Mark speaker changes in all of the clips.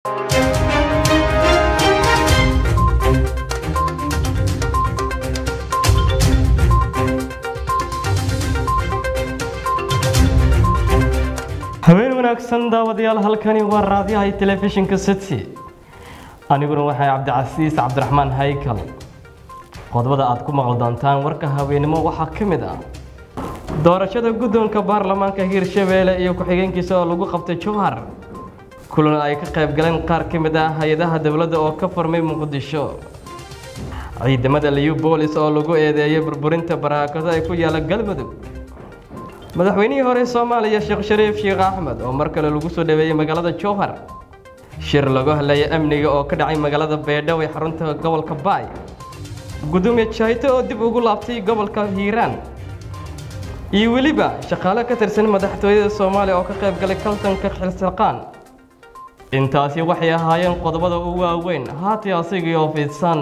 Speaker 1: habeen wanaagsan daawadayaal halkani waa raadiyaha telefishinka city aniguna waxay cabdicasiis cabdiraxmaan haykal qodobada aad ku maqli doontaan warka haweenimo waxaa ka mid ah doorashada guddoonka baarlamaanka hiirshabeelle iyo ku-xigeenkiisa oo lagu qabtay jowhar kulan ay ka qayb galeen qaar ka mid ah hay-adaha dowladda oo ka furmay muqdisho ciidamada liyu boolis oo lagu eedeeyay burburinta baraakado ay ku yaalla galmudug madaxweynihii hore soomaaliya sheekh shariif sheekh axmed oo mar kale lagu soo dhaweeyey magaalada jowhar shir lagu hadlaya amniga oo ka dhacay magaalada beedhow ee xarunta gobolka baay gudoomiye jaayto oo dib ugu laabtay gobolka hiiraan iyo weliba shaqaale ka tirsan madaxtooyada soomaaliya oo ka qayb galay kaltanka xilsaqaan intaasi waxay ahaayeen qodobada ugu waaweyn haati asigii oo fidsan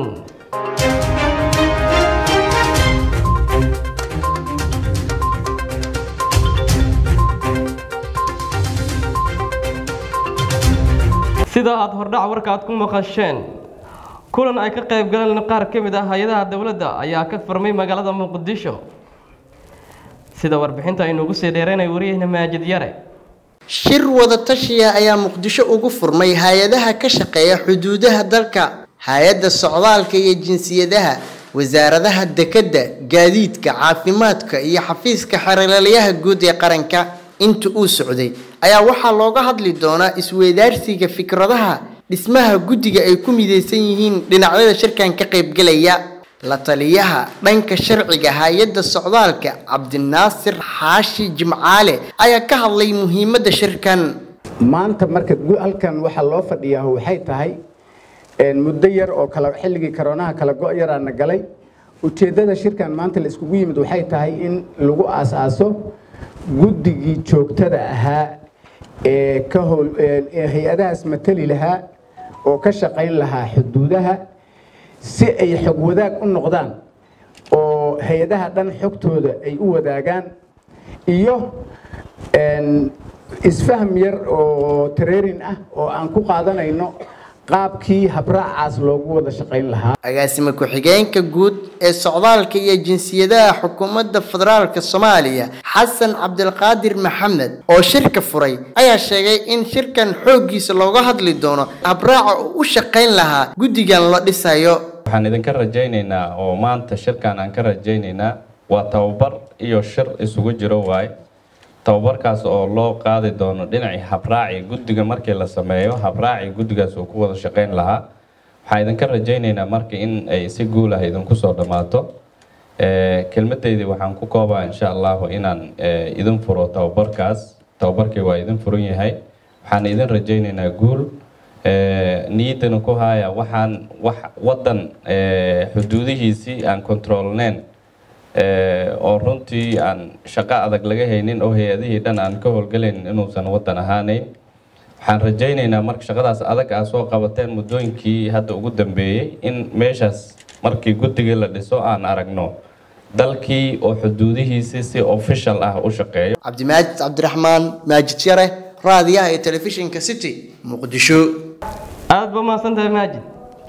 Speaker 1: sida aad hordhac warka aad ku maqasheen kulan ay ka qayb galeen qaar ka mid ah hay-adaha dowladda ayaa ka furmay magaalada muqdisho sida warbixinta aynuugu sii dheereynay wariyahna maajid yare
Speaker 2: shir wada tashiya ayaa muqdisho ugu furmay hay-adaha ka shaqeeya xuduudaha dalka hay-adda socdaalka iyo jinsiyadaha wasaaradaha dekedda gaadiidka caafimaadka iyo xafiiska xeeralyaha guud ee qaranka inta uu socday ayaa waxaa looga hadli doonaa isweydaarsiga fikradaha dhismaha guddiga ay ku midaysan yihiin dhinacyada shirkan ka qaybgelaya la taliyaha dhanka sharciga hay-adda socdaalka cabdinaasir xaashi jimcaale ayaa ka hadlay muhiimadda shirkan
Speaker 3: maanta marka halkan waxaa loo fadhiyaa waxay tahay muddo yar oo kala xilligii karoonaha kala go' yaraana galay ujeeddada shirkan maanta la iskugu yimid waxay tahay in lagu aas-aaso guddigii joogtada ahaa ee ka howl ee hay-adahaas matali lahaa oo ka shaqayn lahaa xuduudaha si ay xog wadaag u noqdaan oo hay-adaha dhan xogtooda ay u wadaagaan iyo isfaham yar oo tareerin ah oo aan ku qaadanayno qaabkii habraacaas loogu wada shaqayn lahaa
Speaker 2: agaasime ku-xigeenka guud ee socdaalka iyo jinsiyadaha xukuumadda federaalka soomaaliya xasan cabdilqaadir maxamed oo shirka furay ayaa sheegay in shirkan xooggiisa looga hadli doono habraaca uu u shaqayn lahaa guddigan la dhisayo
Speaker 4: waxaan idinka rajaynaynaa oo maanta shirkan aan ka rajaynaynaa waa tababar iyo shir isugu jiro waaye tababarkaas oo loo qaadi doono dhinacii habraaci guddiga markii la sameeyo habraaci guddigaas uu ku wada shaqayn lahaa waxaan idinka rajaynaynaa marka in ay si guul ah idinku soo dhammaato kelmadeydii waxaan ku koobaa insha allahu inaan idin furo tababarkaas tababarkii waa idin furan yahay waxaan idin rajaynaynaa guul niyaddana ku haya waxaan wax waddan xuduudihiisii aan controlneyn oo runtii aan shaqo adag laga haynin oo hay-adihii dhan aan ka howlgalayn inuusan waddan ahaaneyn waxaan rajaynaynaa marka shaqadaas adag aa soo qabateen muddooyinkii hadda ugu dambeeyey in meeshaas markii guddigii la dhiso aan aragno dalkii oo xuduudihiisii si official ah u shaqeeyo
Speaker 2: cabdimaajid cabdiraxmaan maajid yare raadiyaha ee telefishinka city muqdisho
Speaker 1: aada ba mahadsantahay maajid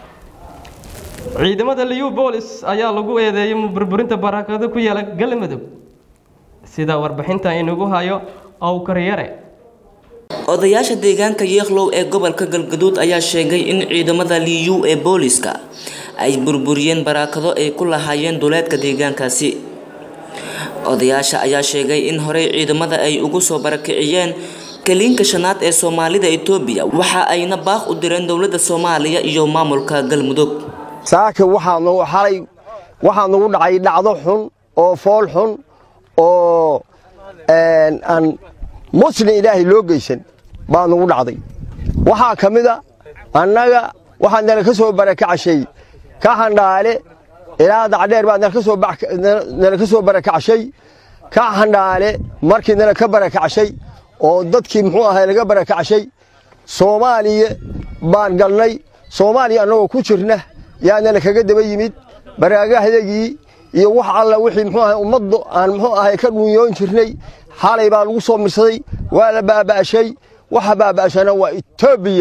Speaker 1: ciidamada liyu boolis ayaa lagu eedeeyay burburinta barakado ku yaala galmudug sida warbixinta inugu hayo owkaryare
Speaker 5: odayaasha deegaanka yeekhlow ee gobolka galgaduud ayaa sheegay in ciidamada liyu ee booliska ay burburiyeen barakado ay ku lahaayeen duleedka deegaankaasi odayaasha ayaa sheegay in horey ciidamada ay ugu soo barakiciyeen kaliinka shanaad ee soomaalida etoobiya waxa ayna baaq u direen dowladda soomaaliya iyo maamulka galmudug
Speaker 6: saaka waxaa nagu xalay waxaa nagu dhacay dhacdo xun oo fool xun oo aan muslim ilaahay loo geysan baa nagu dhacday waxaa ka mid a annaga waxaa nala ka soo barakacashay ka handhaale ilaa dacdheer baa nala ka soo barakacashay ka handhaale markii nala ka barakacashay oo dadkii muxuu ahay laga barakacashay soomaaliya baan galnay soomaaliya annagoo ku jirna yaanala kaga daba yimid baraagahdagii iyo wax alla wixii muxuu ahay ummaddu aan muxuu ahay ka dhunyoon jirnay xalay baa lagu soo mirsaday waa la baaba'shay waxa baaba'shana waa etoobiya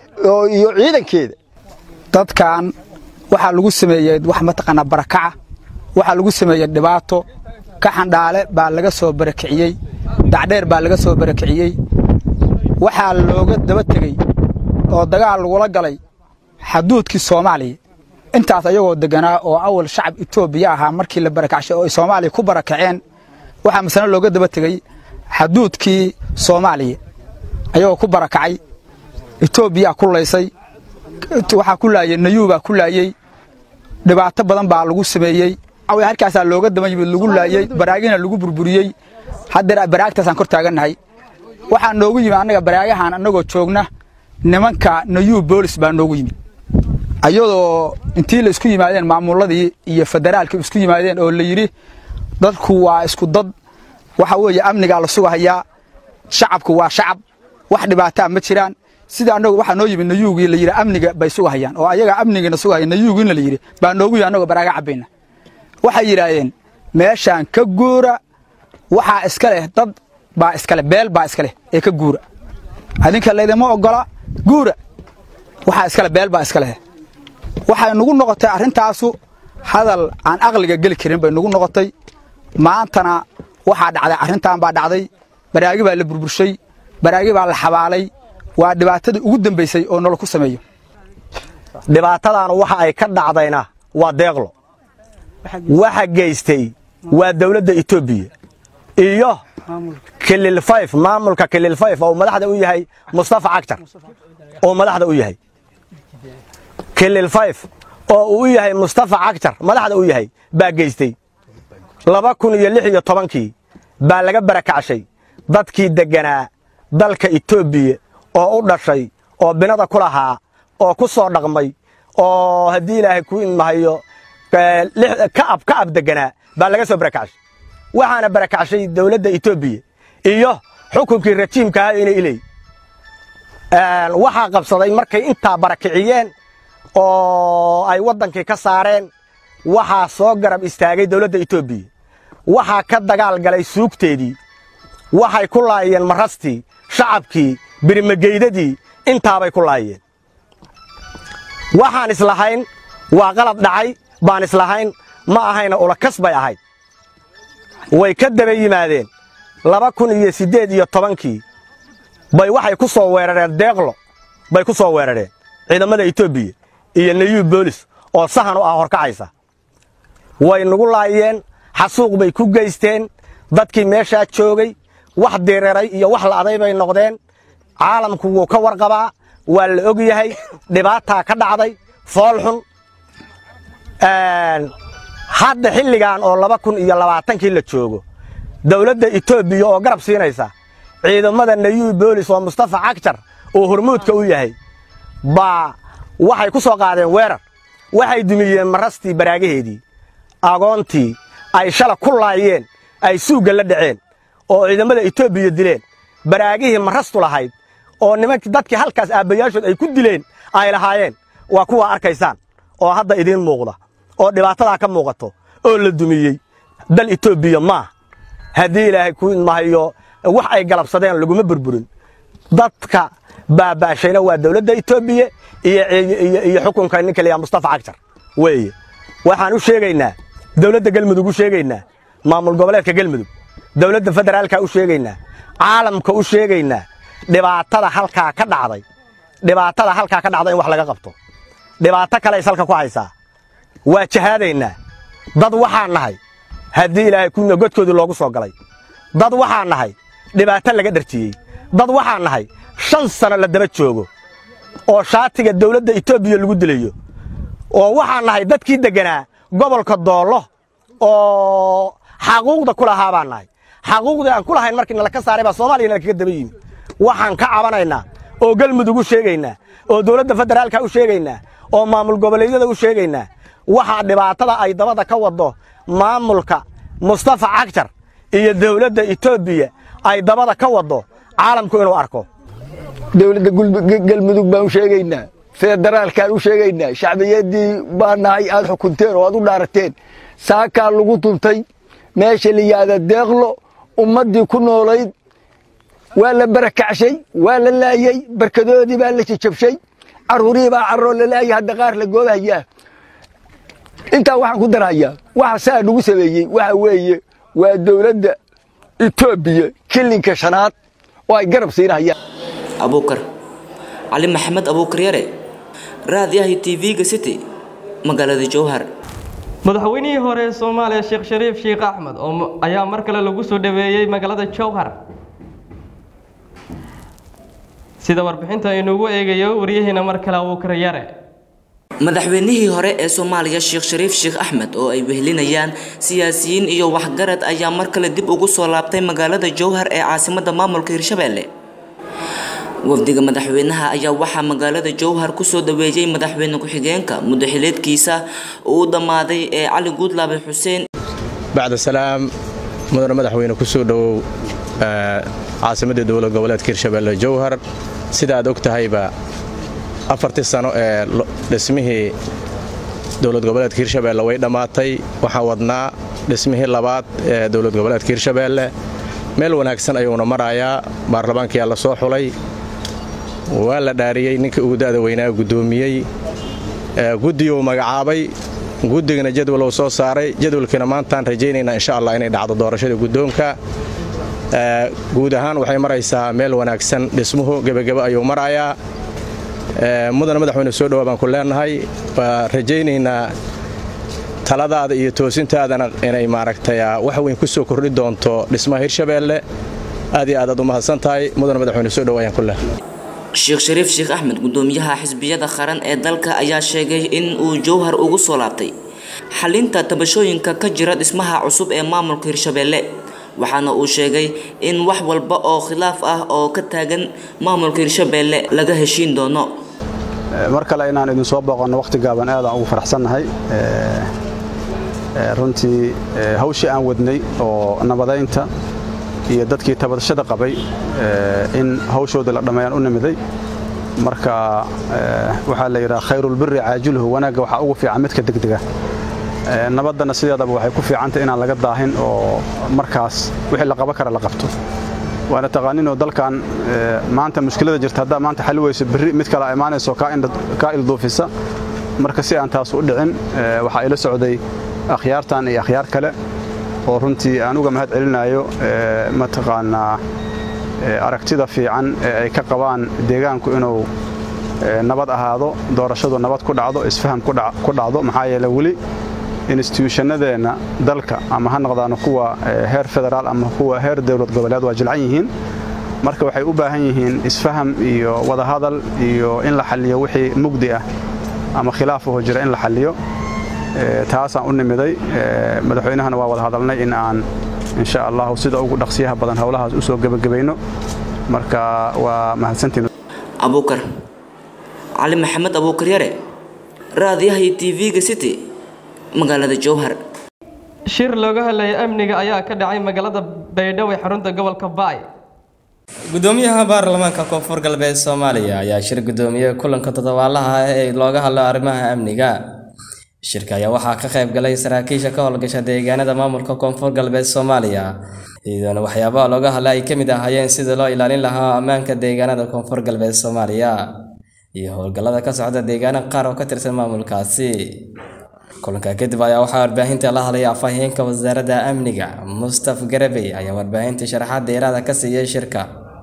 Speaker 6: iyo ciidankeeda
Speaker 7: dadkan waxaa lagu sameeyey wax mataqaanaa barakaca waxaa lagu sameeyey dhibaato ka xandhaale baa laga soo barakiciyey dacdheer baa laga soo barakiciyey waxaa looga daba tegey oo dagaal lagula galay xaduudkii soomaaliya intaas ayagoo deganaa oo awal shacab etoobiya ahaa markii la barakacshay oo ay soomaaliya ku barakaceen waxaa masane looga daba tegey xaduudkii soomaaliya ayagoo ku barakacay etoobiyaa ku laysay waxaa ku laayey nayuubaa ku laayey dhibaato badan baa lagu sameeyey halkaasaa looga daba yimid lagu laayey baraagina lagu burburiyey haddeer baraagtaasaan kor taagannahay waxaa noogu yimid annaga baraagahan annagoo joogna nimanka nayuub boolis baa noogu yimid ayadoo intii la isku yimaadeen maamulladii iyo federaalka isku yimaadeen oo la yidhi dadku waa isku dad waxa weeye amnigaa la sugahayaa shacabku waa shacab wax dhibaataa ma jiraan sida annagu waxaa noo yimid nayuugii la yidhi amniga bay sugahayaan oo ayagaa amnigiina sugahaya nayuugiina la yidhi baa noogu yimid annagoo baraaga cabbayna waxay yidhaahdeen meeshaan ka guura waxaa iska leh dad baa iska leh beel baa iska leh ee ka guura adinka laydima oggola guura waxaa iska leh beel baa iska leh waxay nugu noqotay arrintaasu hadal aan aqliga geli karin bay nugu noqotay maantana waxaa dhacday arrintan baa dhacday baraagi baa la burburshay baraagi baa la xabaalay waa dhibaatadii ugu dambaysay oo nolol ku sameeyo
Speaker 6: dhibaatadan waxa ay ka dhacdayna waa deeqlo waxa geystay waa dawladda etoobiya iyo kilil fayf maamulka kilil fayf oo madaxda u yahay mustafa cagtar oo madaxda u yahay kilil fayf oo uu u yahay mustafa cagtar madaxda u yahay baa geystay laba kun iyo lix iyo tobankii baa laga barakacshay dadkii degganaa dalka etoobiya oo u dhashay oo binada ku lahaa oo ku soo dhaqmay oo haddii ilaahay ku imahayo ka'ab ka'ab degganaa baa laga soo barakacshay waxaana barakacshay dawladda etoobiya iyo xukunkii rajiimkaha inay iley waxaa qabsaday markay intaa barakiciyeen oo ay waddankii ka saareen waxaa soo garab istaagay dawladda etoobiya waxaa ka dagaal galay suugteedii waxay ku laayeen marastii shacabkii birimageydadii intaabay ku laayeen waxaan islahayn waa qalad dhacay baan islahayn ma ahayna ulakas bay ahayd way ka daba yimaadeen laba kun iyo siddeed iyo tobankii bay waxay ku soo weerareen deeqlo bay ku soo weerareen ciidamada etoobiya iyo nayuub boolis oo sahan u ah horkacaysa way nagu laayeen xasuuq bay ku geysteen dadkii meeshaa joogay wax direeray iyo wax la'aday bay noqdeen caalamku wuu ka warqabaa waa la og yahay dhibaataa ka dhacday fool xun hadda xilligan oo laba kun iyo labaatankii la joogo dawladda etoobiya oo garab siinaysa ciidamada nayuub boolis oo mustafa cagjar oo hormuudka u yahay baa waxay ku soo qaadeen weerar waxay dumiyeen marastii baraagaheedii agoontii ay shala ku laayeen ay suugga la dhaceen oo ciidamada etoobiya dileen baraagihii marastu lahayd oo nimankii dadkii halkaas aabbayaashood ay ku dileen ay lahaayeen waa kuwaa arkaysaan oo hadda idiin muuqda oo dhibaatadaa ka muuqato oo la dumiyey dal etoobiya maah haddii ilaahay ku mahayo wax ay galabsadeen laguma burburin dadka baabaashayna waa dawladda etoobiya iyo xukunka ninka layaa mustafa cagjar weeye waxaan u sheegaynaa dawladda gelmudug u sheegaynaa maamul goboleedka gelmudug dawladda federaalka u sheegaynaa caalamka u sheegaynaa dhibaatada halkaa ka dhacday dhibaatada halkaa ka dhacday in wax laga qabto dhibaato kale is halka ku haysaa waa jahaadaynaa dad waxaan nahay haddii ilaahay kuna godkoodii loogu soo galay dad waxaan nahay dhibaato laga dhartiyey dad waxaan nahay shan sano la daba joogo oo shaatiga dawladda etoobiya lagu dilayo oo waxaan nahay dadkii degganaa gobolka doollo oo xaquuqda ku lahaa baan nahay xaquuqdii aan ku lahayn markii nala ka saaray baa soomaaliya nala kaga daba yimi waxaan ka cabanaynaa oo galmudug u sheegaynaa oo dawladda federaalka u sheegaynaa oo maamul goboleedyada u sheegaynaa waxaa dhibaatada ay dabada ka waddo maamulka mustafa cagjar iyo dawladda etoobiya ay dabada ka waddo caalamku inuu arko
Speaker 8: dawladda galmudug baan u sheegaynaa federaalkaan u sheegaynaa shacbiyaddii baan nahay aad xukunteen oo aad u dhaarateen saakaa lagu tuntay meesha la yihahda deeqlo ummaddii ku noolayd waa la barakacshay waa la laayey barkadoodii baa la jajabshay carruurihii baa carroo laleeyahay hadda qaar la goobahayaa intaa waxaan ku darahayaa waxa saa nagu sameeyey waxa weeye waa dowladda etoobiya kilinka shanaad oo ay garab siinahayaan
Speaker 5: abuukar cali maxamed abuukar yare raadiyaha tv-ga city magaalada jowhar
Speaker 1: madaxweynihii hore ee soomaaliya sheekh shariif sheekh axmed oo ayaa mar kale lagu soo dhaweeyey magaalada jowhar sida warbixinta aynuugu eegayo waryahiina mar kale abuukar yare
Speaker 5: madaxweynihii hore ee soomaaliya sheekh shariif sheekh axmed oo ay wehlinayaan siyaasiyiin iyo waxgarad ayaa mar kale dib ugu soo laabtay magaalada jowhar ee caasimadda maamulka hirshabeelle wafdiga madaxweynaha ayaa waxaa magaalada jowhar kusoo dhaweeyey madaxweyne ku-xigeenka muddaxileedkiisa uu dhammaaday ee cali guudlaabe xuseen
Speaker 9: bacda salaam mudane madaxweyne kusoo dhowow caasimadda dowlad goboleedka hirshabeelle jowhar sida aad og tahayba afartii sano ee dhismihii dowlad goboleedka hirshabeelle way dhammaatay waxaan wadnaa dhismihii labaad ee dowlad goboleedka hirshabeelle meel wanaagsan ayuuna marayaa baarlamaankiyaa la soo xulay waa la dhaariyey ninkii ugu da'da weynaa guddoomiyey guddiguu magacaabay guddigana jadwaluu soo saaray jadwalkiina maantaan rajaynaynaa insha allah inay dhacdo doorashada guddoonka guud ahaan waxay maraysaa meel wanaagsan dhismuhu gebagebo ayuu marayaa mudana madaxweyne soo dhowaa baan ku leenahay waa rajaynaynaa taladaada iyo toosintaadana inay maaragtay wax weyn ku soo kordhi doonto dhismaha hirshabeelle aad iyo aad aad u mahadsan tahay mudana madaxweyne soo dhowa ayaan ku leehay
Speaker 5: sheekh shariif sheekh axmed gudoomiyaha xisbiyada qaran ee dalka ayaa sheegay in uu jowhar ugu soo laabtay xalinta tabashooyinka ka jira dhismaha cusub ee maamulka hirshabeelle waxaana uu sheegay in wax walba oo khilaaf ah oo ka taagan maamulka hirshabeelle laga heshiin doono
Speaker 10: mar kale inaan idin soo booqanno wakhti gaaban aadaan ugu faraxsannahay runtii hawshii aan wadnay oo nabadaynta iyo dadkii tabadashada qabay in hawshooda la dhammeeyaan u nimiday marka waxaa la yidhaha khayrulbiri caajiluhu wanaagga waxaa ugu fiican midka degdega nabaddana sideedaba waxay ku fiicantay inaan laga daahin oo markaas wixii la qaban kara la qabto waana taqaaninoo dalkan maanta mushkilada jirta haddaa maanta xali weyso berri mid kale imaanayso kaa ilduufisa marka si aan taas u dhicin waxaa ila socday akhyaartan iyo akhyaar kale oo runtii aan uga mahad celinayo mataqaanaa aragtida fiican ee ay ka qabaan deegaanku inuu nabad ahaado doorashadu nabad ku dhacdo isfaham ku dhacdo maxaa yeele weli instituushannadeenna dalka ama ha noqdaano kuwa heer federaal ama kuwa heer dowlad goboleed waa jilcan yihiin marka waxay u baahan yihiin isfaham iyo wadahadal iyo in la xalliyo wixii mugdi ah ama khilaafaho jira in la xalliyo taasaan u nimiday madaxweynahana waa wada hadalnay in aan insha allahu sida ugu dhaqsiyaha badan howlahaas u soo gebagabayno marka waa mahadsantiin
Speaker 5: abuukar cali maxamed abuukar yare raadiyaha iyo tv-ga city magaalada jowhar
Speaker 1: shir looga hadlayay amniga ayaa ka dhacay magaalada baydhabo ee xarunta gobolka baay
Speaker 11: gudoomiyaha baarlamaanka koonfur galbeed soomaaliya ayaa shir gudoomiyey kulanka toddobaalaha ah ee looga hadlo arrimaha amniga shirka ayaa waxaa ka qayb galay saraakiisha ka howlgasha deegaanada maamulka koonfur galbeed soomaaliya iyadoona waxyaabaha looga hadla ay ka mid ahaayeen sidii loo ilaalin lahaa ammaanka deegaanada koonfur galbeed soomaaliya iyo howlgallada ka socda deegaano qaar oo ka tirsan maamulkaasi kulanka kadib ayaa waxaa warbaahinta la hadlaya afhayeenka wasaaradda amniga mustaf garabey ayaa warbaahinta sharaxaad dheeraada ka siiyey shirka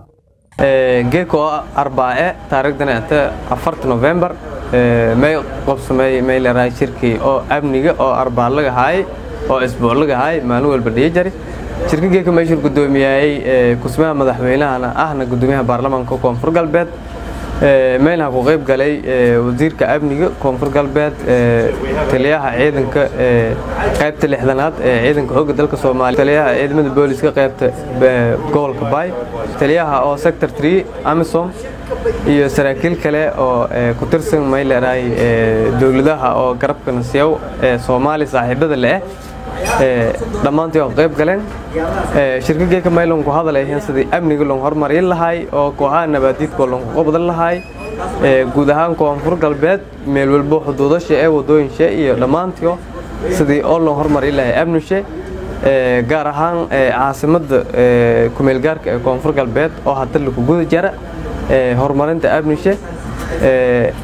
Speaker 12: geeko arbaae taariikhdana ate afarta november may qabsamay may leerahay shirkii oo amniga oo arbaa laga haay oo isbuuc laga haay maalin walba dhiyo jari shirka geeka meeshuu gudoomiyay kusmaha madaxweynahana ahna gudoomiyaha baarlamaanka koonfur galbeed meelha ku qayb galay wasiirka amniga koonfur galbeed taliyaha ciidanka qaybta lixdanaad ee ciidanka xoogga dalka soomaaliya taliyaha ciidamada booliska qaybta gobolka baay taliyaha oo sector 3 amisom iyo saraakiil kale oo ku tirsan may leedahay dowladaha oo garabka nasiyow ee soomaaliya saaxiibada leh dhammaantii oo qayb galeen shirkageeka maylon ku hadalayahiin sidii amniga lon horumarin lahay oo kooxaha nabaadiidkoo lonku qabdan lahay guud ahaan koonfur galbeed meel walbo xuduudasha ee wadooyinshe iyo dhammaantii sidii oo lon horumarin lahay amnishe gaar ahaan caasimadda kumeelgaarka ee koonfur galbeed oo hadda laku guda jara horumarinta amnishe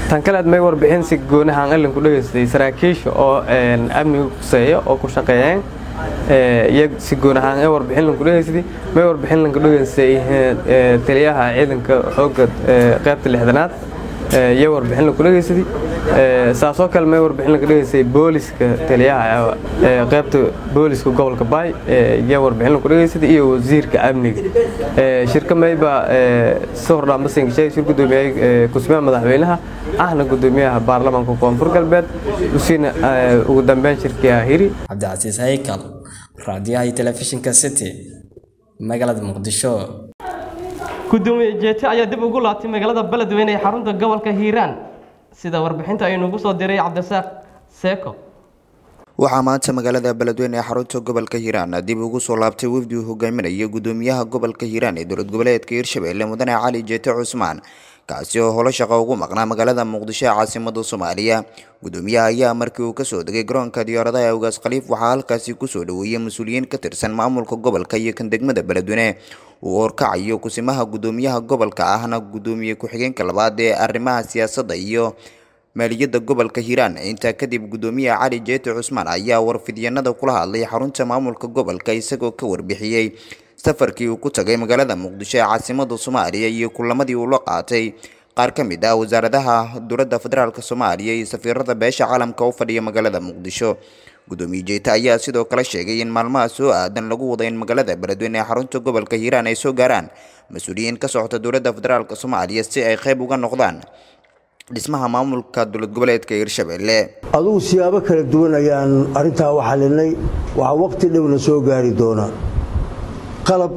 Speaker 12: tan kalead may warbixin si goonahaan allan ku dhegaystay saraakiisha oo amniga kuseeya oo ku shaqeeyeen iyo si goonahaan ee warbixin lanku dhegaystay may warbixin lanku dhegaystay taliyaha ciidanka xoogga qaybta lixdanaad iyo warbixin lanku dhegaystay saasoo kale may warbixin lanku dhegaystay booliska taliyaha qaybta booliska gobolka baay iyo warbixin lanku dhegaystay iyo wasiirka amniga shirka mayba si hordhaan basinka sheegay shir gudoomiyaha kusmaha madaxweynaha ahna gudoomiyaha baarlamaanka koonfur galbeed usiina ugu dambeyn shirkii hiri
Speaker 11: cabdicasiis haykal raadiyaha iyo telefishinka city magaalada muqdisho
Speaker 1: gudoomiye jeete ayaa dib ugu laabtay magaalada beledweyne ee xarunta gobolka hiiraan sida warbixinta aynu ugu soo diray cabdisaaq seeko
Speaker 13: waxaa maanta magaalada beledweyne ee xarunta gobolka hiiraan dib ugu soo laabtay wafdi uu hogaaminaya gudoomiyaha gobolka hiiraan ee dowlad goboleedka hiirshabelle mudane cali jeete cusmaan kaasi oo holo shaqo ugu maqnaa magaalada muqdisho ee caasimada soomaaliya gudoomiyaha ayaa markii uu kasoo degay garoonka diyaaradaha ee ugaas khaliif waxaa halkaasi kusoo dhaweeyey mas-uuliyiin ka tirsan maamulka gobolka iyo kan degmada beledweyne uu horkacayo kusimaha gudoomiyaha gobolka ahna gudoomiye ku-xigeenka labaad ee arrimaha siyaasadda iyo maaliyadda gobolka hiiraan intaa kadib gudoomiyaha cali jeete cusmaan ayaa warfidyanada kula hadlay xarunta maamulka gobolka isagoo ka warbixiyey safarkii uu ku tagay magaalada muqdisho ee caasimada soomaaliya iyo kulamadii uu la qaatay qaar ka mid ah wasaaradaha dowladda federaalk soomaaliya iyo safiirada beesha caalamka u fadhiya magaalada muqdisho gudoomiye jeete ayaa sidoo kale sheegay in maalmaha soo aadan lagu wada in magaalada beledweyne ee xarunta gobolka hiiraan ay soo gaaraan mas-uuliyiin ka socota dowladda federaalk soomaaliya si ay qayb uga noqdaan dhismaha maamulka dowlad goboleedka hiirshabelle
Speaker 14: adugu siyaabo kala duwan ayaan arrintaa u xalinay waxaa waqti dhowna soo gaari doona qalab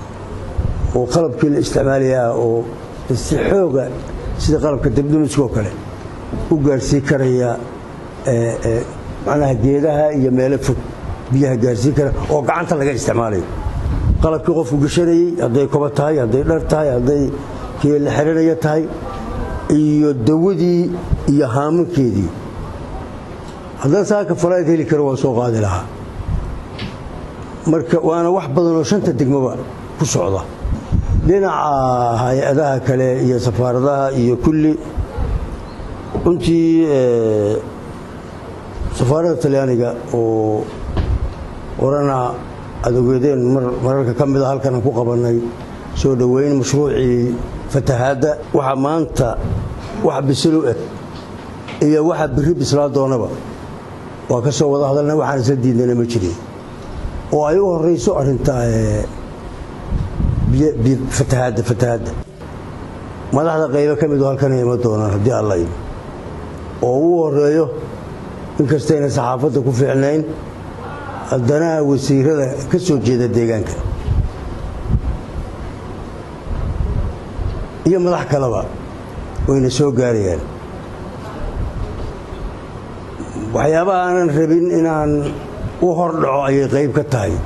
Speaker 14: oo qalabkii la isticmaalayaa oo si xooga sida qalabka dabdamiskoo kale u gaarsii karaya macnaha geedaha iyo meelo fog biyaha gaarsiin kara oo gacanta laga isticmaalayo qalabkii qofku gashanayey hadday koba tahay hadday dhar tahay hadday kii la xiranaya tahay iyo dawadii iyo haamankeedii haddaan saaka falayd heli karo waan soo qaadi lahaa marka waana wax badan oo shanta degmaba ku socda dhinaca hay-adaha kale iyo safaaradaha iyo kulli runtii safaaradda talyaaniga oo orana aad ogeedeen mararka ka mida halkan aan ku qabannay soo dhoweyn mashruucii fatahaadda waxaa maanta wax bisilu eg iyo waxa biri bislaa doonaba waa ka soo wada hadalna waxaan isla diidnana ma jirin oo ay u horayso arrinta fatahaadda fatahaadda madaxda qaybo ka midu halkan ima doonaan haddii alla imi oo uu horeeyo inkastayna saxaafadda ku fiicnayn haddana wasiirada ka soo jeeda deegaanka iyo madax kaleba wayna soo gaarayaan waxyaabaha aanan rabin inaan u hordhaco ayay qayb ka tahay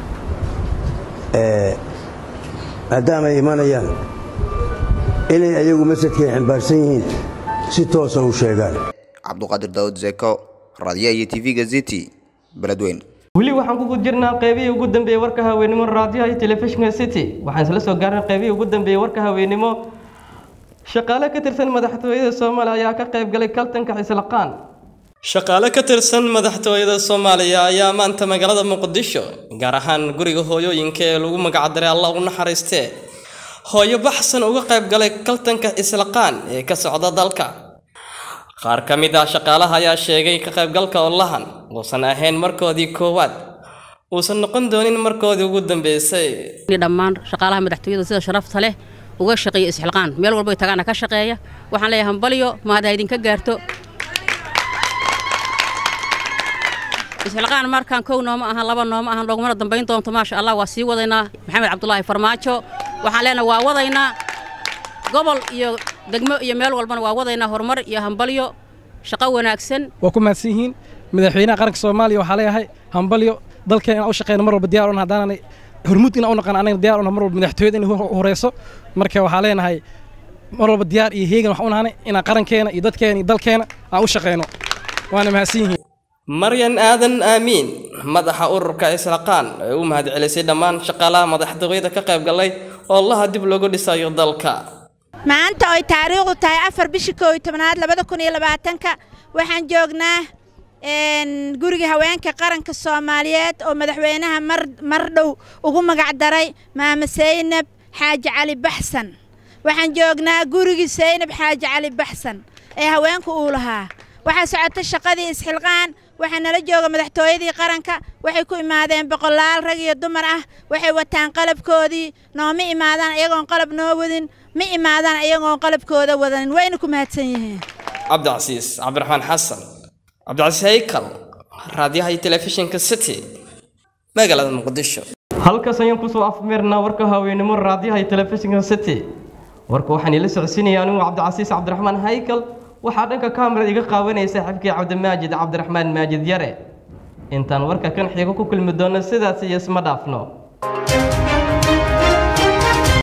Speaker 14: maadaama ay imanayaan inay ayagu masadkay ximbaarsan yihiin si toosa u sheegaan
Speaker 13: cabduqaadir daawud zeko raadiyaha iyo tv-ga ziti beledweyn
Speaker 1: weli waxaan kugu jirnaa qeybihii ugu dambeeyey warka haweenimo raadiyaha iyo telefishinka city waxaan isla soo gaarnay qeybihii ugu dambeeyey warka haweenimo shaqaale ka tirsan madaxtooyada soomaaliya ayaa ka qayb galay kaltanka xislaqaan shaqaale ka tirsan madaxtooyada soomaaliya ayaa maanta magaalada muqdisho gaar ahaan guriga hooyooyinka ee lagu magacdaray allah u naxariistee hooyo baxsan uga qayb galay kaltanka islaqaan ee ka socda dalka qaar ka mid ah shaqaalaha ayaa sheegay ka qaybgalka olahan uusan ahayn markoodii koowaad uusan noqon doonin markoodii ugu dambeysay
Speaker 15: dhammaan shaqaalaha madaxtooyada sida sharafta leh uga shaqeeya isxilqaan meel walbo tagaana ka shaqeeya waxaan leeyahay hambalyo mahad ha idinka gaarto isxilqaan markaan kow nooma ahan laba nooma ahan loogumana dambayn doonto maasha allah waa sii wadaynaa maxamed cabdulaahi farmaajo waxaan leenahay waa wadaynaa gobol iyo degmo iyo meel walbana waa wadaynaa horumar iyo hambalyo shaqo wanaagsan
Speaker 16: waa ku mahadsan yihiin madaxweynaha qaranka soomaaliya waxaa leeyahay hambalyo dalkeena inaan u shaqeyno mar walba diyaar un haddaananay hormuud inaan u naqan anaga diyaar una mar walba madaxtooyada inay horeyso marka waxaa leenahay mar walba diyaar iyo heegan wax u nahanay inaan qarankeena iyo dadkeena iyo dalkeena aan u shaqeyno waana mahadsan yihiin
Speaker 1: maryan aadan aamiin madaxa ururka islaqaan ee u mahadcelisay dhammaan shaqaalaha madaxtooyada ka qayb galay oo allaha dib loogu dhisayo dalka
Speaker 17: maanta oy taariikhdu tahay afar bishii koo iyo tobnaad labada kun iyo labaatanka waxaan joognaa guriga haweenka qaranka soomaaliyeed oo madaxweynaha mar mar dhow ugu magac daray maama saynab xaaji cali baxsan waxaan joognaa gurigii saynab xaaji cali baxsan ee haweenku uu lahaa waxaa socota shaqadii isxilqaan waxaa nala jooga madaxtooyadii qaranka waxay ku imaadeen boqolaal rag iyo dumar ah waxay wataan qalabkoodii nooma imaadaan iyagoon qalab noo wadin ma imaadaan iyagoon qalabkooda wadanin wayna ku mahadsan yihiin
Speaker 11: cabdicasiis cabdiraxmaan xasan cabdicasiis haykal raadiyaha iyo telefishinka city magaalada muqdisho
Speaker 1: halkaas ayaan kusoo afmeernaa warka haweenimo raadiyaha iyo telefishinka city warka waxaan ila socodsiinaya anigu cabdicasiis cabdiraxmaan haykal waxaa dhanka kamerad iga qaawanaya saaxiibkii cabdimaajid cabdiraxmaan maajid yare intaan warka kan xigo ku kulmi doono sidaas iyo isma dhaafno